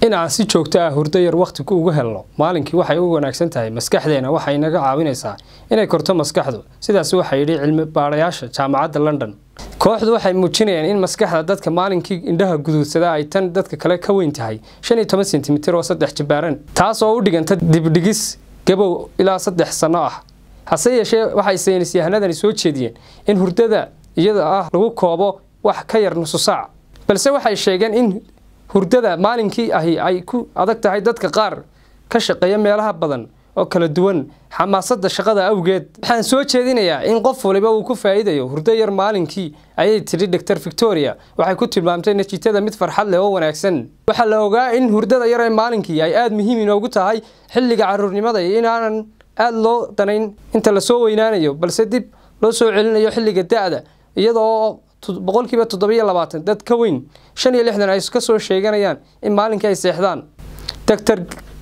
in aan si joogto ah hurdo yar wakhti ugu helno maalinkii waxay u wanaagsan tahay maskaxdeena waxay naga caawinaysaa inay korto maskaxdu sidaas waxaa yidhi cilmi baadhayaasha jaamacadda london kooxdu waxay muujinayaan in maskaxda dadka maalinkii indhaha guduudsada ay tan dadka kale ka weyn tahay shan iyo toban sentimitir oo saddex jibaaran taas oo u dhiganta dibdhigis gabow ilaa saddex sanno ah hase yeeshee waxay saynis yahanadani soo jeediyeen in hurdada iyada ah lagu koobo wax ka yar nusu saac balse waxay sheegeen in hurdada maalinkii ahi ay ku adag tahay dadka qaar ka shaqeeya meelaha badan oo kala duwan xamaasadda shaqada awgeed waxaan soo jeedinayaa in qof waliba uu ku faa'iidayo hurdo yar maalinkii ayay tidhi dor victoria waxay ku tilmaamtay natiijada mid farxad leh oo wanaagsan waxaa la ogaa in hurdada yar ee maalinkii ay aada muhiim inoogu tahay xilliga caruurnimada iyo inaanan aada loo danayn inta lasoo weynaanayo balse dib loo soo celinayo xilliga da-da iyadoo boqolkiiba toddobiyo labaatan dad ka weyn shan iyo lixdan ay ka soo sheeganayaan in maalinkii ay seexdaan doctor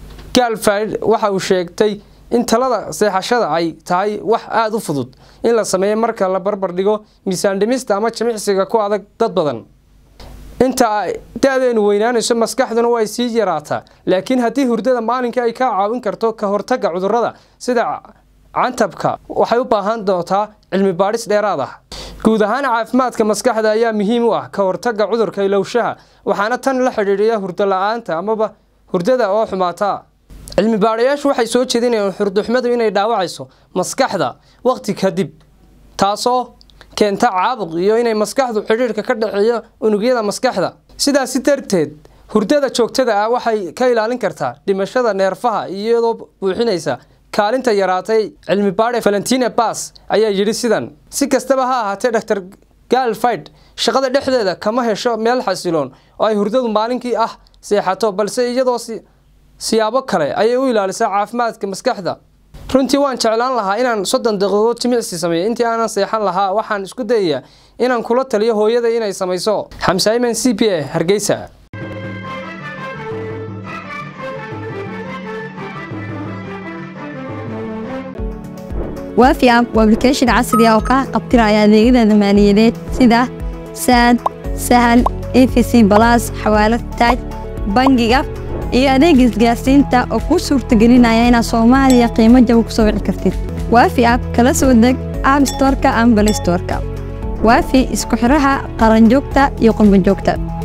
galfid waxa uu sheegtay in talada seexashada ay tahay wax aada u fudud in la sameeyo marka la barbar dhigo miisaan dhimista ama jimicsiga ku adag dad badan inta da-deenu weynaanayso maskaxduna way sii yaraataa laakiin haddii hurdada maalinkii ay ka caawin karto ka hortagga cudurrada sida cantabka waxay u baahan doontaa cilmi baadhis dheeraad ah guud ahaan caafimaadka maskaxda ayaa muhiim u ah ka hortagga cudurka ilowshaha waxaana tan la xidhiidhiya hurdo la-aanta amaba hurdada oo xumaata cilmi baadhayaashu waxay soo jeedinayaan hurdoxumadu inay dhaawacayso maskaxda waqti kadib taasoo keenta caabuq iyo inay maskaxdu xidhiidhka ka dhexeeyo unugyada maskaxda sidaasi darteed hurdada joogtada ah waxay ka ilaalin kartaa dhimashada neerfaha iyadoo buuxinaysa kaalinta yaraatay cilmi baadhe valentina bas ayaa yidhi sidan si kastaba ha ahaatee dor galfid shaqada dhexdeeda kama hesho meel xasiloon oo ay hurdadu maalinkii ah seexato balse iyadoo siyaabo kale ayay u ilaalisaa caafimaadka maskaxda runtii waan jeclaan lahaa inaan soddon daqiiqo jimicsi sameeyo intii aanan seexan lahaa waxaan isku dayayaa inaan kula taliyo hooyada inay samayso xamsaiman c p a hargeysa waafi app waa application casri ah oo kaa qabtiraya adeegyada maaliyadeed sida saad sahal efc balas xawaalad taaj bangiga iyo adeega isgaarsiinta oo kuu suurtagelinaya inaad soomaaliya qiimo jaba ku soo wici kartid waafi app kala soo deg app storka ama balay storka waafi isku xidhaha qaranjoogta iyo qurbanjoogta